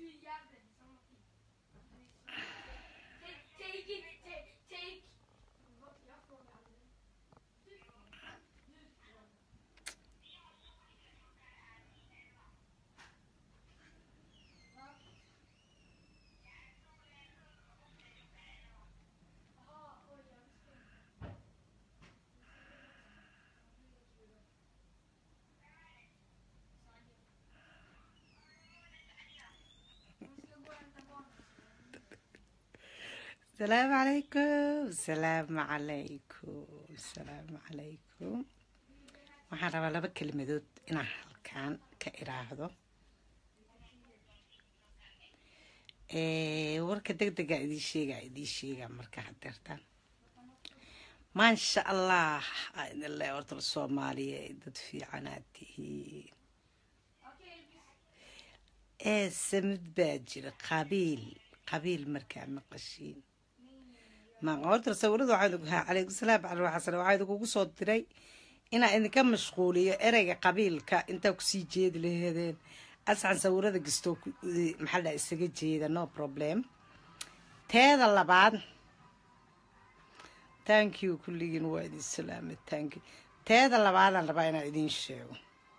السلام عليكم السلام عليكم السلام عليكم waxaan rabaa laba kelmadood inaan halkaan ka iraahdo warka deg dega idiin sheega idiin sheega marka hadeertaan maasha allah idin le horta soomaaliya dad fiicanaad tihiin ee samid baa jira qabiil qabiil markaa maqashiin horta sawirada waxaa calaykum salaam cali xasan waxaa idinkugu soo diray inaa idinka mashquuliyo ereyga qabiilka intaa kusii jeedi laheedeen asxan sawirada gastoo maxaa dhaa isaga jeeda no problem teeda labaad thank you kulligiin waa idin salaamay thank you teeda labaadaan rabaa inaan idiin sheego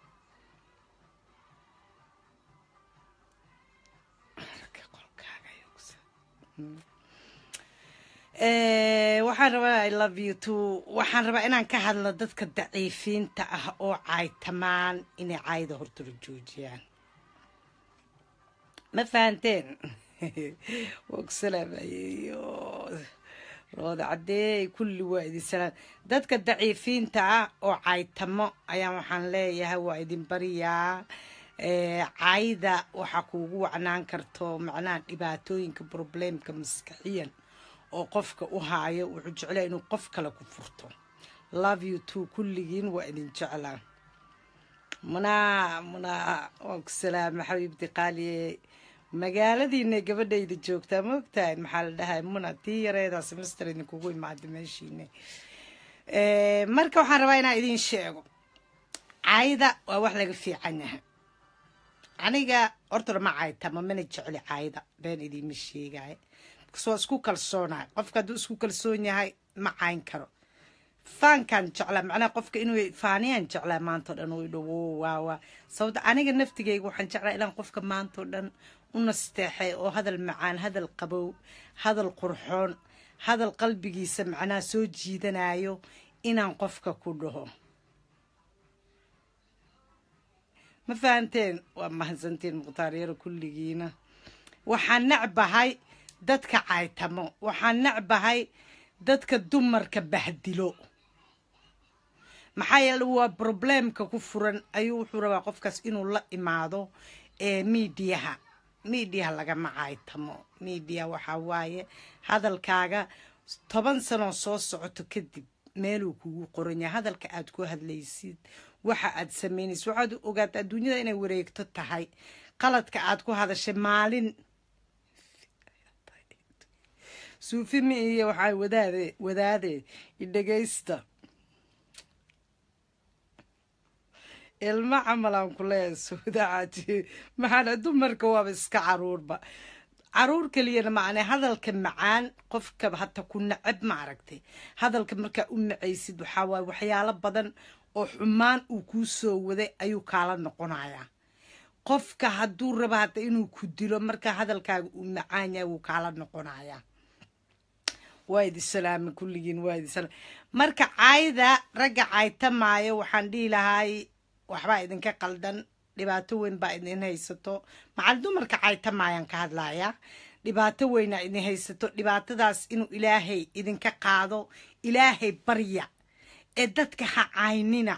waxaan rabaa i love you too waxaan rabaa inaan ka hadlo dadka daciifiinta ah oo caaytamaan inay caayda hortala joojiyaan ma fahanteen waa ku salaamayeyo rooda cadeey kulli waa idin salaam dadka daciifiinta ah oo caaytamo ayaa waxaan leeyahay waa idin bariyaa caayda waxaa kuugu wacnaan karto macnaha dhibaatooyinka probleemka maskaxiyan oo qofka u haayo wuxuu jeclaa inuu qof kale ku furto love you too kulligiin waa idin jeclaa munaa munaa waan ku salaama xabiibti qaaliye magaaladiina gabadhayda joogtaa ma ogtahay maxaa la dhahay muna tii yareedaa semester idinkugu imaada meeshiine marka waxaan rabaa inaan idin sheego caayda waa wax laga fiican yahay aniga hortona ma caaytama mana jecli caayda been idiima sheegaayo waa isku kalsoonahay qofka hadduu isku kalsoon yahay ma cayn karo faankaan jeclaa macnaha qofka inuu faaniyaan jeclaa maantao dhan u dhowo waawa sababta aniga naftigeyga waxaan jeclaa ilaan qofka maantao dhan u nasteexay oo hadal macaan hadal qabow hadal qurxoon hadal qalbigiisa macnaha soo jiidanayo inaan qofka ku dhaho ma fahanteen waa mahadsantiin mukhtaar-yaro kulligiina waxaan necbahay dadka caytamo waxaan necbahay dadka dumarka bahdilo maxaa yeele waa probleemka ku furan ayuu wuxuu rabaa qofkaas inuu la imaado ee miidiyaha miidiyaha lagama caytamo miidiya waxaa waaye hadalkaaga toban sanoo soo socoto kadib meeluu kugu qoran yahay hadalka aad ku hadlaysid waxa aad samaynaysid waxaad ogaata adduunyada inay wareegto tahay qaladka aad ku hadashay maalin suufimi iyo waxaa wadaade wadaade idhegaysta ilmo camalaan ku leeyahay sawdaacaji maxaana dumarka waaba iska caruurba caruur keliyana macne hadalka macaan qofka hata ku nacab ma aragtay hadalka markaa u nacaysid waxaa waaye waxyaalo badan oo xumaan uu kuu soo waday ayuu kaala noqonayaa qofka hadduu raba hata inuu ku dilo markaa hadalkaaga uu macaan yahay wuu kaala noqonayaa waa idi salaama kulligiin waa idi salaam marka caayda ragga caytamaayo waxaan dhihi lahaay waxbaa idinka qaldan dhibaato weyn baa idin haysato macal dumarka caytamaayaan ka hadlayaa dhibaato weynaa idin haysato dhibaatadaas inuu ilaahay idinka qaado ilaahay barya ee dadka ha caynina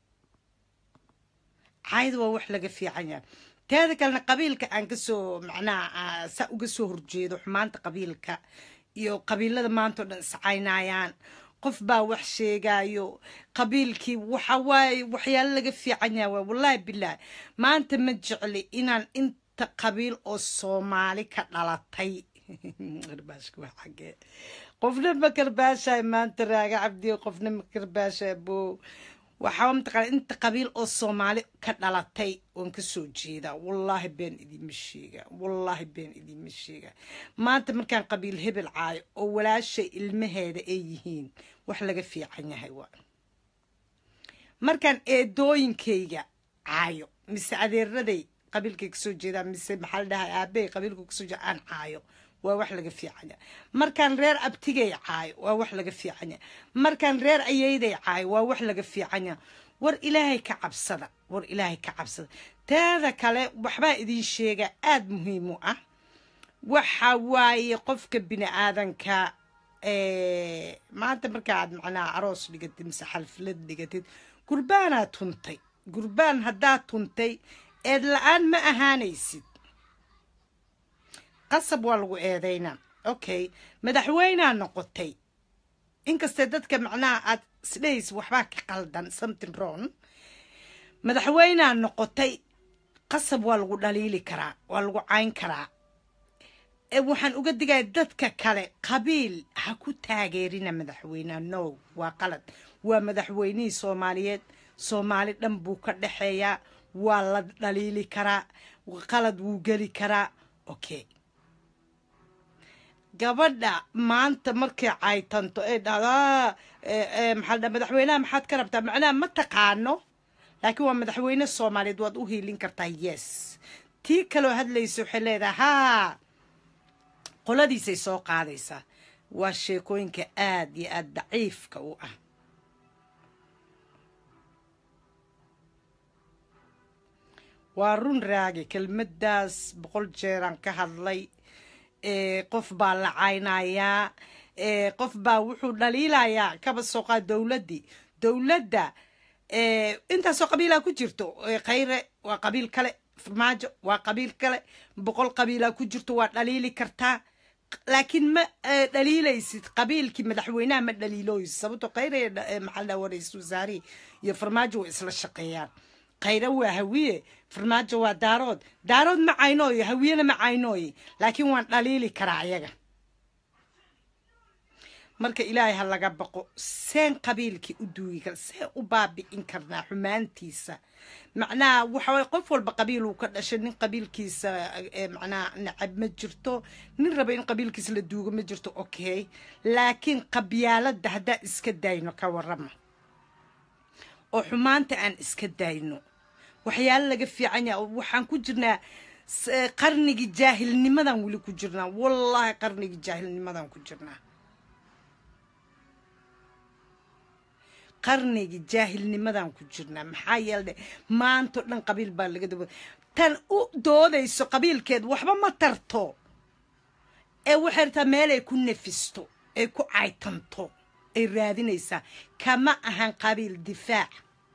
caayda waa wax laga fiican yahay teeda kalena qabiilka aan kasoo macnaha saa uga soo horjeedo xumaanta qabiilka iyo qabiilada maanta o dhan iscaynayaan qof baa wax sheegayo qabiilkii waxa waaye waxyaalo laga fiican yaha waay wallaahi bilaahi maanta ma jecli inaan inta qabiil oo soomaali ka dhalatay karbaashka waa xagee qofna ma karbaashay maanta raaga cabdiyo qofna ma karbaashay bo waxaa mataqaana inta qabiil oo soomaali ka dhalatay waan ka soo jeedaa wallaahi been idiinma sheega wallaahi been idiinma sheega maanta markaan qabiil hebel caayo oo walaasha ilmaheeda ay yihiin wax laga fiican yahay waa markaan eedooyinkayga caayo mise adeeraday qabiilkay kasoo jeedaa mise maxaa la dhahay aabey qabiilku kasoo jeeda aan caayo waa wax laga fiicanya markaan reer abtigay caayo waa wax laga fiicanya markaan reer ayeyday caayo waa wax laga fiicanya war ilaahay ka cabsada war ilaahay ka cabsada teeda kale waxbaa idiin sheega aada muhiim u ah waxa waaye qofka bini aadanka maanta markaaad macnaha aroos dhigatid mise xalfilad dhigatid gurbaanaa tuntay gurbaan haddaad tuntay eed la-aan ma ahaanaysid qasab waa lagu eedaynaa okay madaxweynea noqotay inkastee dadka macnaha aad isdhehaysa waxbaa ka qaldan something wrong madaxweynea noqotay qasab waa lagu dhaliili karaa waa lagu cayn karaa waxaan uga digaya dadka kale qabiil ha ku taageerina madaxweyneha no waa qalad waa madaxweynihii soomaaliyeed soomaali dhan buu ka dhexeeyaa waa la dhaliili karaa qalad wuu geli karaa okay gabadha maanta markay caytanto ee dhahda maxaa dha madaxweynaha maxaad ka rabtaa macnaha ma taqaano laakiin waa madaxweyne soomaaliyeed waad u hiilin kartaa yes tii kaloo hadlaysa waxay leedahay haa qoladiisay soo qaadaysaa waa sheekooyinka aada iyo aada daciifka u ah waa run raagi kelmaddaas boqol jeeraan ka hadlay qof baa la caynayaa qof baa wuxuu dhaliilayaa kaba sooqaa dowladdii dowladda intaasoo qabiilaa ku jirto khayre waa qabiil kale farmaajo waa qabiil kale boqol qabiilaa ku jirto waa dhaliili kartaa laakiin ma dhaliilaysid qabiilkii madaxweynaha ma dhaliilooysid sababto khayre maxaa la waraysa wasaarihi iyo farmaajo way isla shaqeeyaan khayre waa hawiye farmaajo waa daarood daarood ma caynooyo hawiyena ma caynooye laakiin waan dhaliili karaa ayaga marka ilaahay ha laga baqo seen qabiilkii u duugi kara seen u baabi'in karnaa xumaantiisa macnaha waxaway qof walba qabiiluu ka dhashay nin qabiilkiisa macnaha nacab ma jirto nin raba in qabiilkiisa la duugo ma jirto okay laakiin qabyaaladda haddaan iska dayno ka warama oo xumaanta aan iska dayno waxyaalo laga fiican yaha waxaan ku jirnaa qarnigii jaahilnimadan weli ku jirnaa wallaahi qarnigii jaahilnimadan ku jirnaa qarnigii jaahilnimadan ku jirnaa maxaa yeele maanto dhan qabiil baa laga daba tan u doodayso qabiilkeed waxba ma tarto ee waxay rabtaa meel ay ku nefisto ay ku caytanto ay raadinaysaa kama ahan qabiil difaac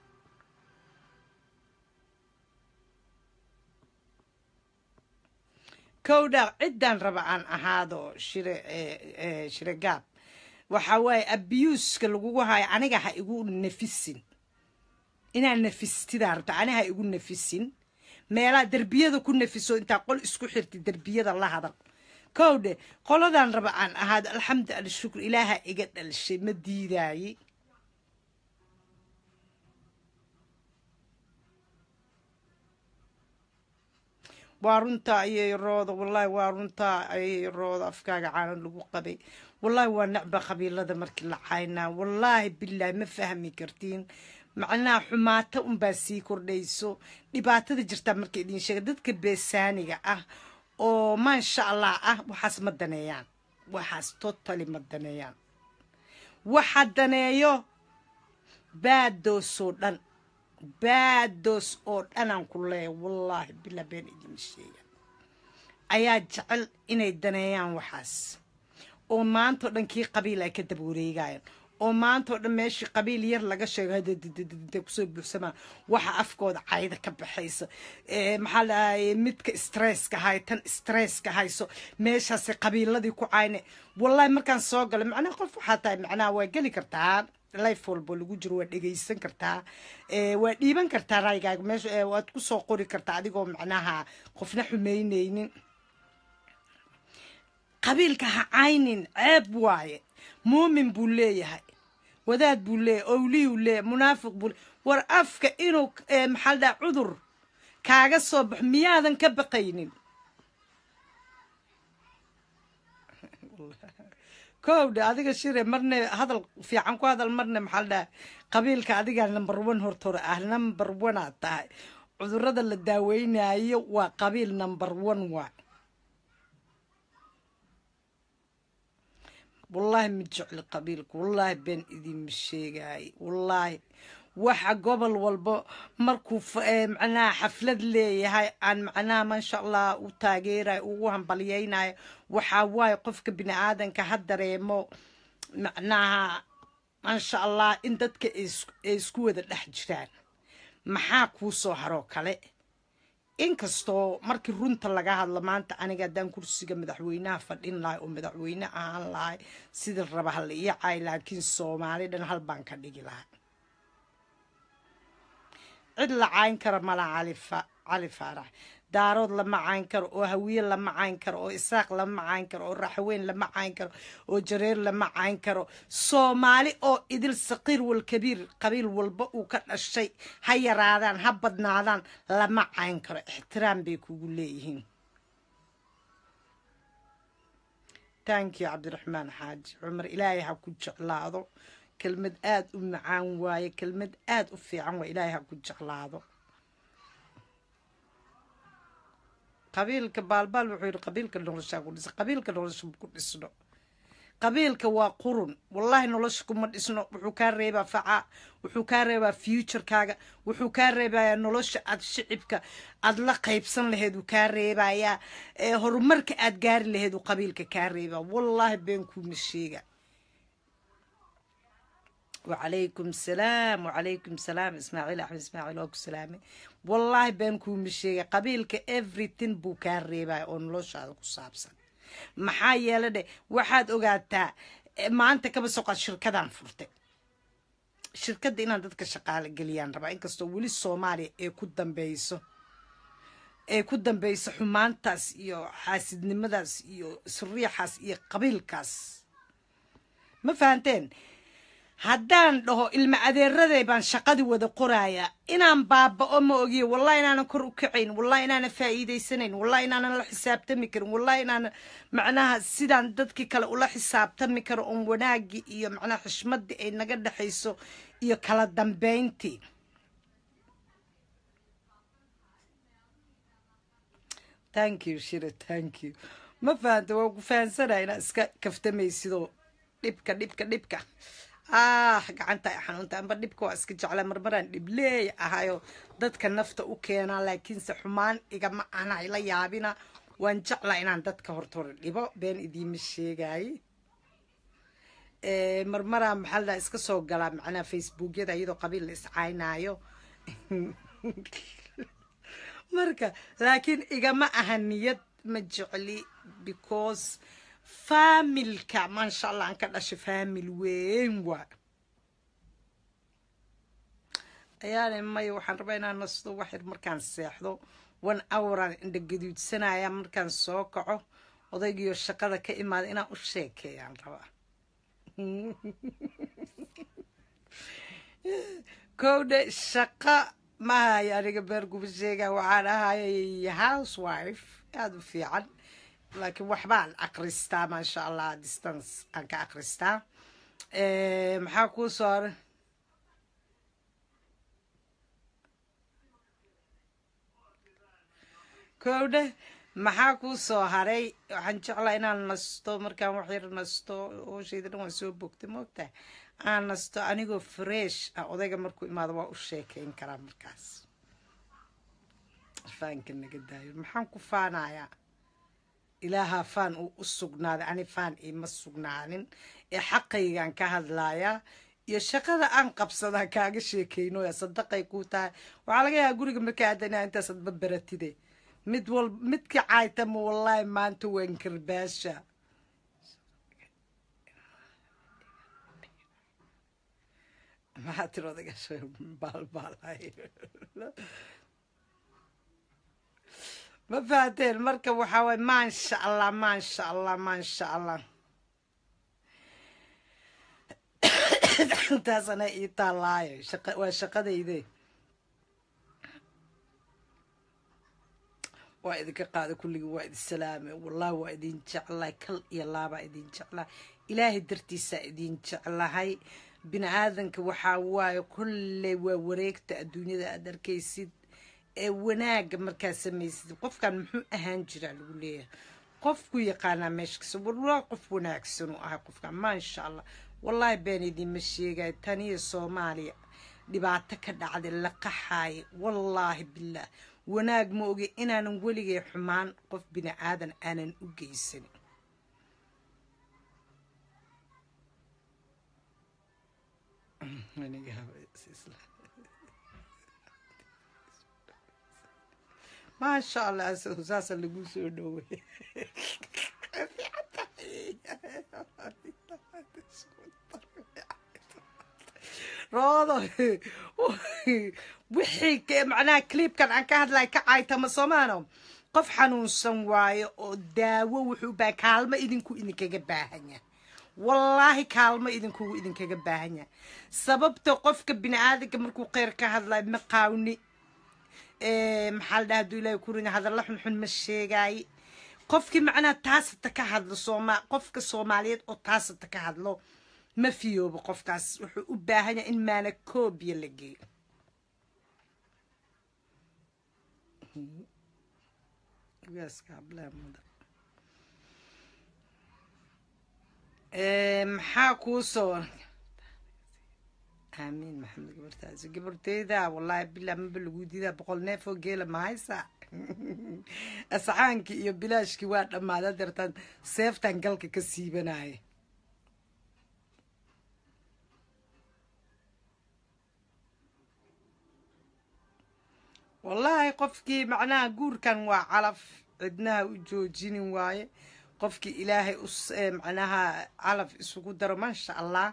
kowdha ciddaan raba aan ahaado shire shire gaab waxaa waaye abuuska lagugu hayo aniga ha igu nafisin inaa nafistidaa rabta aniga ha igu nafisin meelaa derbiyada ku nafiso intaa qol isku xirti derbiyada la hadal kowdhe qoladaan raba aan ahaado alxamdu alshukr ilaaha iga dhalshay ma diidaaye waa runtaa ayay rooda wallaahi waa runtaa ayay rooda afkaaga caanan lagu qabay wallaahi waa necba qabiilada markii la caynaa wallaahi bilaahi ma fahmi kartiin macnaha xumaata unbaa sii kordhayso dhibaatada jirtaa marka idin sheega dadka beesaaniga ah oo maasha allah ah waxaas ma daneeyaan waxaas totally ma daneeyaan waxa daneeyo baadoosoo dhan baadoos oo dhanaan ku leeya wallaahi bilaa been idin sheega ayaa jecel inay daneeyaan waxaas oo maantao dhan kii qabiil ay ka daba wareegayaan oo maantao dhan meeshii qabiil yar laga sheego hadda kusoo buuxsamaan waxa afkooda cayda ka baxaysa maxaa lahay midka stresska hay tan stresska hayso meeshaasay qabiiladii ku cayne wallahi markaan soo galo macnaha qof waxaa tahay macnaha waa geli kartaa life walbo lagu jiro waa dhegaysan kartaa waa dhiiban kartaa raygaaga meesha waad kusoo qori kartaa adigoo macnaha qofna xumeyneynin qabiilka ha caynin ceeb waaye muumin buu leeyahay wadaad buu leeyahy owliyuu leeyahy munaafiq buu leeyahy war afka inuu maxaa la dhaha cudur kaaga soo baxo miyaadan ka baqaynin kowdha adiga shire marne hadal fiican ku hadal marne maxaa la dhaha qabiilka adigaa number one hortore ah number one aad tahay cudurada la daaweynayo waa qabiil number one waa wallaahi ma jecli qabiilka wallaahi been idinma sheegaay wallaahi waxa gobol walba markuu macnaha xaflad leeyahay aan macnaha maasha allah u taageerayo ugu hambalyeynayo waxaa waaye qofka bini aadanka ha dareemo macnaha maasha allah in dadka ay isku wada dhex jiraan maxaa kuu soo haroo kale inkastoo markii runta laga hadlo maanta aniga haddaan kursiga madaxweynaha fadhin lahay oo madaxweyne ahaan lahay sida raba hala ii caay laakiin soomaali dhan hal baan ka dhigi lahaa cid la cayn kara mala cali faarax daarood lama cayn karo oo hawiye lama cayn karo oo isaaq lama cayn karo oo raxweyn lama cayn karo oo jareer lama cayn karo soomaali oo idil saqiir walkabiir qabiil walba uu ka dhashay ha yaraadaan ha badnaadaan lama cayn karo ixtiraam bay kugu leeyihiin tankiyo cabdiraxmaan xaaji cumar ilaahay ha ku jeclaado kelmad aada u macaan waaye kelmad aada u fiican waa ilaahay ha ku jeclaado qabiilka baalbaal wuxuu yidhi qabiilka noloshaa ku dhisa qabiilka nolosha ku dhisno qabiilka waa qurun wallahi nolosha kuma dhisno wuxuu kaa reebaa faca wuxuu kaa reebaa futurekaaga wuxuu kaa reebayaa nolosha aad shicibka aad la qaybsan laheed uu kaa reebayaa horumarka aad gaari laheed uu qabiilka kaa reebaa wallaahi been kuuma sheega وعليكم السلام وعليكم السلام اسماعيل احمد اسماعيل اوك سلامي والله بين كوم شيء قبيلك everything buu kaa reebaya oo noloshaada ku saabsan maxaa yeela dhe waxaad ogaataa maanta kaba soqaad shirkadaan furtay shirkadda inaan dadka shaqaale geliyaan rabaa inkastoo weli soomaaliya ee ku dambeyso ee ku dambeyso xumaantaas iyo xaasidnimadaas iyo siriixaas iyo qabiilkaas ma fahanteen haddaan dhaho ilma adeeraday baan shaqadii wada qorayaa inaan baaba-o ma ogiyo wallahi inaanan kor u kacayn wallahi inaanan faa'iidaysanayn wallahi inaanan la xisaabtami karin wallahi inaanan macnaha sidaan dadkii kale ula xisaabtami karo oon wanaagii iyo macnaha xishmaddii ay naga dhexayso iyo kala dambeyntii thank you shire thank you ma fahanta waa ku fahansanaya inaa iska kaftamaysidoo dhibka dhibka dhibka ah gacanta ay xanuunta amba dhibka waa iska jecla marmaraan dhibleey ahayo dadka nafta u keenaa laakiinse xumaan igama ana ila yaabina waan jeclaa inaan dadka horta hore dhibo been idiima sheegaaye marmaraa maxaa la iska soo galaa macnaha facebookyada iyadoo qabiil la iscaynaayo marka laakiin igama aha niyad ma jecli because faamilka maasha allah aan ka dhashay faamil weyn waa ayaana maya waxaan rabaa inaan nasto waxyar markaan seexdo one houraan indha gaduudsanaya markaan soo kaco odaygiyo shaqada ka imaada inaan u sheekeeyaan rabaa kowdhe shaqa mahayo aniga beerguba sheega waxaan ahayay housewife aada u fiican laakiin waxbaan akristaa maasha allah distance aan ka akristaa maxaa kuu soo haray kowdhe maxaa kuu soo haray waxaan jeclaa inaan nasto markaan waxyar nasto hooshayda dhan waan soo bogtay moogtahay aan nasto anigoo fresh ah odayga markuu imaado waa u sheekeyn karaa markaas faanka naga daayo maxaan ku faanayaa ilaahaa faan uu u sugnaaday ani faan iima sugnaanin ee xaqaygaan ka hadlayaa iyo shaqada aan qabsadaa kaaga sheekeynoya sadaqay kuu tahay waxaa laga yahaa guriga markaa aadana intaas adba baratide mid wal midka caaytama wallaahi maanta waan karbaasha maxaa tiri odagasha baalbaalay ma fahateen marka waxaa waay maasha allah maasha allah maasha allah taasana ii taallaayo shaqa waa shaqadayde waa idinka qaada kulligii waa idin salaamay wallahi waa idin jeclahay kal iyo laabaa idin jeclahay ilaahay dartiisaa idin jeclahay bini aadanka waxaa waaye kolley waa wareegta adduunyada aad arkaysid ee wanaaga markaa samaysid qofkan muxuu ahaan jiraa lagu leeyahay qofku yaqaanaa meesha kasta wallahi qof wanaagsan uu ahay qofkan maasha allah wallaahi been idinma sheegay taniyo soomaaliya dhibaato ka dhacday la qaxaaya wallaahi bilaah wanaag ma ogi inaanan weligay xumaan qof bini aadan aanan u geysanin maasha allah saasa lagu soo dhowey roodo wixii macnaha cliibkan aan ka hadlay ka caytama soomaano qof xanuunsan waayo oo daawo wuxuu baa kaalmo idinku idinkaga baahanya wallaahi kaalmo idinkugu idinkaga baahanya sababta qofka bini aadanka markuu kheyr ka hadlayo ma qaawni maxaa la dhaha haduu ilahay kurin hadalla xunxun ma sheegaay qofkii macnaha taasata ka hadlo sooma qofka soomaaliyeed oo taasata ka hadlo ma fiyoobo qofkaas wuxuu u baahan yahay in maana koobiya la geeyo maxaa kuu soo aamiin maxamed gabartaasi gabarteyda wallaahi bilaa maba lagu diidaa boqol neef oo geela ma haysa asxaankii iyo bilaashkii waa dhammaada dartaan seeftan galka ka siibanaya wallaahi qofkii macnaha guurkan waa calaf cidnaha u joojinin waaye qofkii ilaahay u macnaha calaf isugu daro maasha allah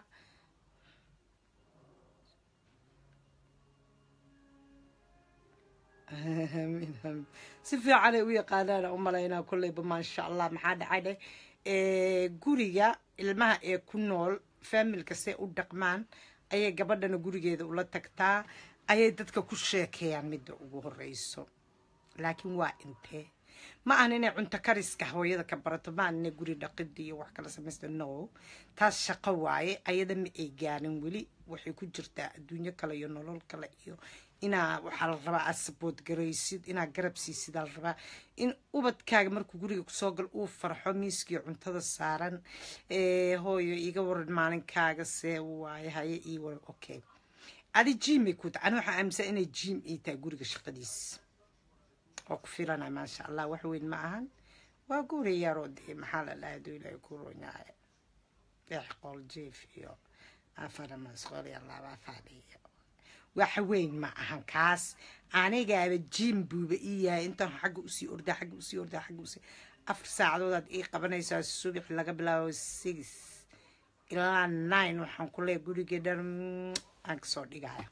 amiin amiin si fiicanay u yaqaanaana u malaynaa kolleyba maasha allah maxaa dhacay dheh guriga ilmaha ee ku nool faamilka say u dhaqmaan ayay gabadhana gurigeeda ula tagtaa ayay dadka ku sheekeeyaan midda ugu horeyso laakiin waa intee ma ahan inay cunto kariska hooyada ka barato ma ahan inay guri dhaqida iyo wax kala samaysta no taas shaqo waaye ayada ma ay gaarin weli waxay ku jirtaa adduunyo kale iyo nolol kale iyo inaa waxaa la rabaa aad sabood garaysid inaa garab siisid aa la rabaa in ubadkaaga markuu guriga kusoo gal uu farxo miiskii cuntada saaran hooyo iga waran maalinkaaga see waaye haye ii waran okay adi jimay ku ta ani waxaa aaminsan inay jim ii tahay guriga shaqadiis oo ku filana maasha allah wax weyn ma ahan waa guri yaroo dee maxaa la dhahay duu ilaahay ku ronyahay deex qol jiif iyo afar masqol iyo laba fadhiyo wax weyn ma ahan kaas anigaaba jim buuba ii yahay intaan xagga usii ordaa xagga usii ordaa xagga usii afar saacadoodaad ii qabanaysaa subax laga bilaabo six ilaa nine waxaan ku leeya gurigii dhan aan kasoo dhigaya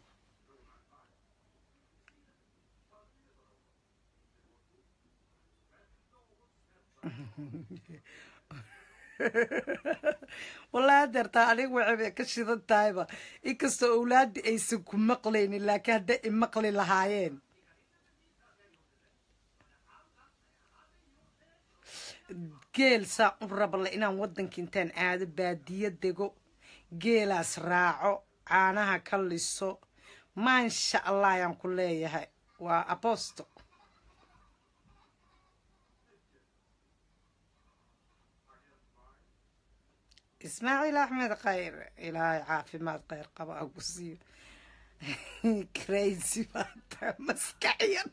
wallaahi adeertaa aniga waxay ka shidan tahayba inkastoo owlaadii aysan ku maqlaynin laakiin hadday i maqli lahaayeen geel saa u rabale inaan waddanka intaan aado baadiyo dego geelaas raaco caanaha ka liso maasha allah ayaan ku leeyahay waa abosto ismaaciil axmed khayr ilaahay caafimaad khayr qaba a ku siiyo crazy baata maskaxyan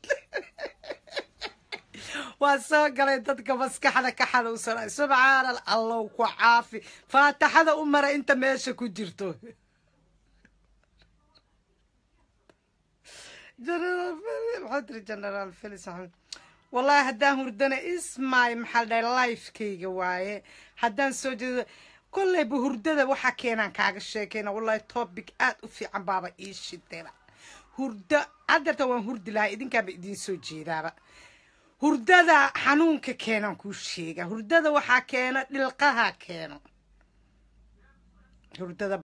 waa soo galay dadka maskaxda ka xanuunsanay subxaana allow ku caafi faataxada u mara inta meesha ku jirto maxaa tiri generaal felis wallaahi haddaan hurdana ismaay maxaa dhahay lifekayga waaye haddaan soo jeedo kolleyba hurdada waxaa keenaan kaaga sheekeyna wallahi topic aad u fiican baaba ii shidayba hurdo haddeerta waan hurdi lahaa idinkaaba idiin soo jeedaaba hurdada xanuunka keenaan kuu sheega hurdada waxaa keena dhilqaha keeno hurdada